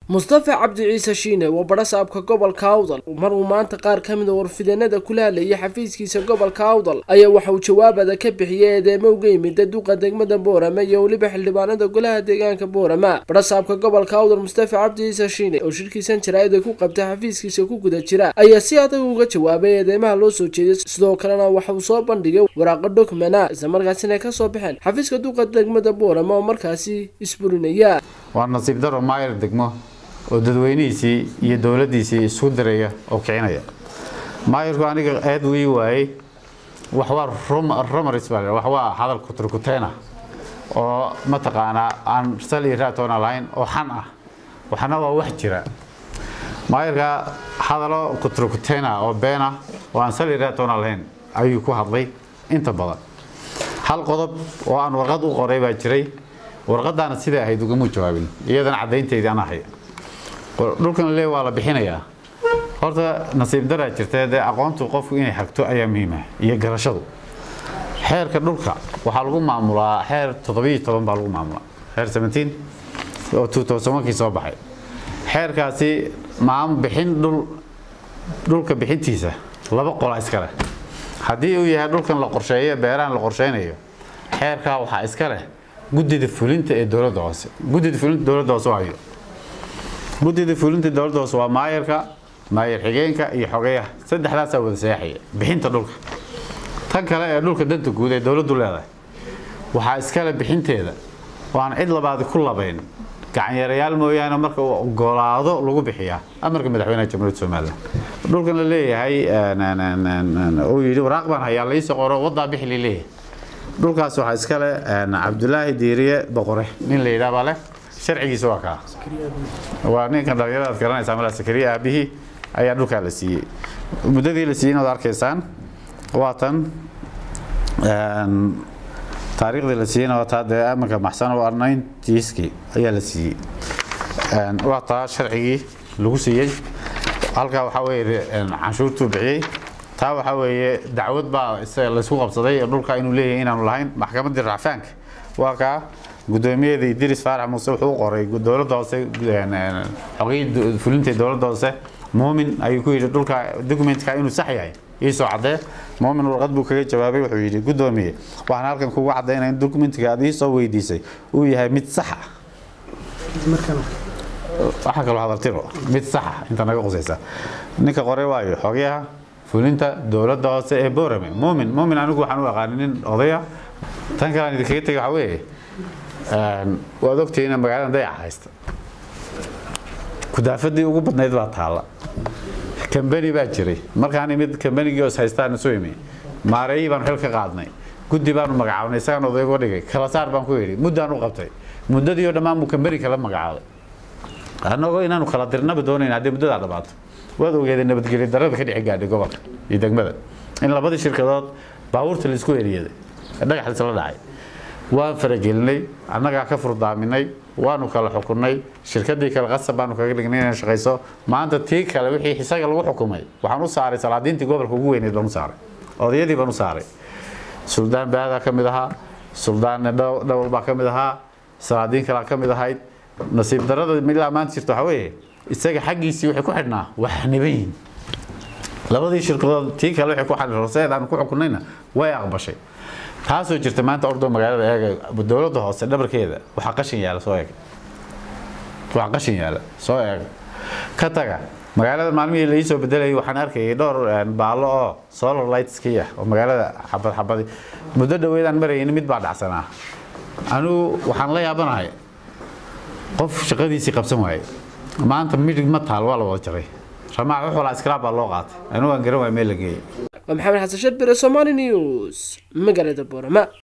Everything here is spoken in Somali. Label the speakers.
Speaker 1: mustafa cabdi ciise shiine waa badhasaabka gobolka awdal mar uu maanta qaar ka mid a warfideenada kula hadlayay xafiiskiisa gobolka awdal ayaa waxa uu jawaabada ka bixiyey eedeemo uga yimida duqa degmada boorama iyo weliba xildhibaanada golaha deegaanka boorama badhasaabka gobolka awdal mustafa cabdi ciise shiine oo shirkiisan jaraa'ida ku qabta xafiiskiisa ku guda jira ayaa si adag uga jawaabay eedeymaha loo soo jeeday sidoo kalena waxa uu soo bandhigay waraaqo dhokmana islamarkaasina ay kasoo baxeen xafiiska duqa degmada boorama oo markaasi isburinaya
Speaker 2: waa nasiib daro maayar degmo oo dadweynihiisii iyo dowladdiisii isku diraya oo kicinaya maayarku aniga eed wii waayey wax waa romaris baa wax waa hadal kuturkuteena oo mataqaanaa aan sal iyo raatoona lahayn oo xan ah waxna waa wax jira maayarka hadalo kuturkuteena oo beena oo aan sal iyo raatoona lahayn ayuu ku hadlay inta badan hal qodob oo aan warqad u qoray baa jiray warqadaana siday ahayd ugamuu jawaabin iyadana caddaynteydii aan ahay dhulkan lee waa la bixinayaa horta nasiib daraa jirta dee aqoontu qofku inay hagto ayaa muhiima iyo garashadu xeerka dhulka waxaa lagu maamulaa xeer toddobiyo toban baa lagu maamulaa xeer seventeen oo two thousand kii soo baxay xeerkaasi maam bixin dhul dhulka bixintiisa laba qola iska leh haddii uu yahay dhulkan la qorsheeyo beerahan la qorsheynayo xeerkaa waxaa iska leh guddida fulinta ee dowladda hoose guddida fulinta dowladda hoose waayo guddida fulinta dowladda hoose waa maayarka maayar xigeenka iyo xogeyaha saddexdaasaa wada seexaya bixinta dhulka tan kale ee dhulka danta guud ee dowladdu leedahay waxaa iskale bixinteeda oo aan cid labaadi ku labayn gacanyarayaal mooyaane marka uu ogolaado lagu bixiyaa amarka madaxweynaha jamhuuriyadda somalilan dhulkan la leeyahay uu yidhi waraaq baan hayaa laisoo qoro waddaa bixi la leeyahay dhulkaas waxaa iskale cabdulaahi diiriye boqore nin la yidhaha baa leh sharcigiisa waa kaa waa ninkan dhalinyaradaad garanaysaa malaa sakariya aabihii ayaa dhulkaa la siiyey muddadii la siiyey inaad arkaysaan waa tan taariikhdii la siiyeyna waa taa dee amanka maxsan oo ninetieskii ayaa la siiyey waa taa sharcigii lagu siiyey halkaa waxaa weeye canshuurtuu bixiyey taa waxaa weeye dacwad baa laysku qabsaday dhulka inuu leeyahay inaanu lahayn maxkamaddii racfaanka waa kaa guddoomiyadii idris faarax muuse wuxuu u qoray dowladda hoose xogii fulinta dowladda hoose muumin ayuu ku yidhi dhulka documentka inuu sax yahay iisoo caddee muumin warqad buu kaga jawaabay wuxuu yidhi guddoomiye waxaan halkan kugu caddaynaya in documentga aad iisoo weydiisay uu yahay mid sax ah waxaa kaloo hadaltiro mid sax ah inta naga qusaysa ninka qoray waayo xogayaha fulinta dowladda hoose ee boorame muumin muumin anigu waxaan u aqaani nin odaya tan kale aan idinkaga tegay waxaa weeye waad ogtihiin in magaalada dayaca haysta kudaafadii ugu badnayd baa taalla kambani baa jiray markaan imid kambanigii os haystaan isu imi maareeyii baanu xil ka qaadnay guddi baanu magacaabnay isagaan odaygo dhigay kala saar baan ku yidhi muddaan u qabtay muddadii oo dhammaan buu kambani kala magacaabay annagoo inaanu kala dirnaba doonayn haddii muddadaa dhamaato waad ogeeday nabadgelyo darada ka dhici gaadhay gobolka iyo degmada in labadii shirkadood baabuurta laisku eriyaday dhagax laisla dhacay waan faragelinay annagaa ka furdaaminay waanu kala xukunay shirkadii kale qasab baanu kaga dhignay inay shaqayso maanta tii kale wixii isaga lagu xukumay waxaan u saaray salaadiintii gobolka ugu weyneyd baan u saaray odayadii baan u saaray suldaan baadaa ka mid ahaa suldaan dhowal baa ka mid ahaa salaadiin kalaa ka mid ahayd nasiib darada ilaa maanta jirta waxaa weeye isaga xaggiisii waxay ku xidhnaa wax niban yihin labadii shirkadood tii kale waxay ku xidhnaa horseed aanu ku xukunayna way aqbashay taasoo jirta maanta ordo magaalada eega dowladda hoose dhabarkeeda waxaa qashin yaala soo eeg waxaa qashin yaala soo eeg ka taga magaalada maalmihii la iisoo bedelayay waxaan arkayay dhowr baallo oo solar lightskii ah oo magaalada xabad xabadi muddo dhaweydaan marayay mid baa dhacsanaa anigu waxaan la yaabanahay qof shaqadiisii qabsan waayey maanta midhig ma taal waa la wada jaray ramaac wax walaa iskalaab baa loo qaatay anigu aan garan waay meel la geeyey
Speaker 1: waa maxamed xasan sharbire somali news magaalada boorama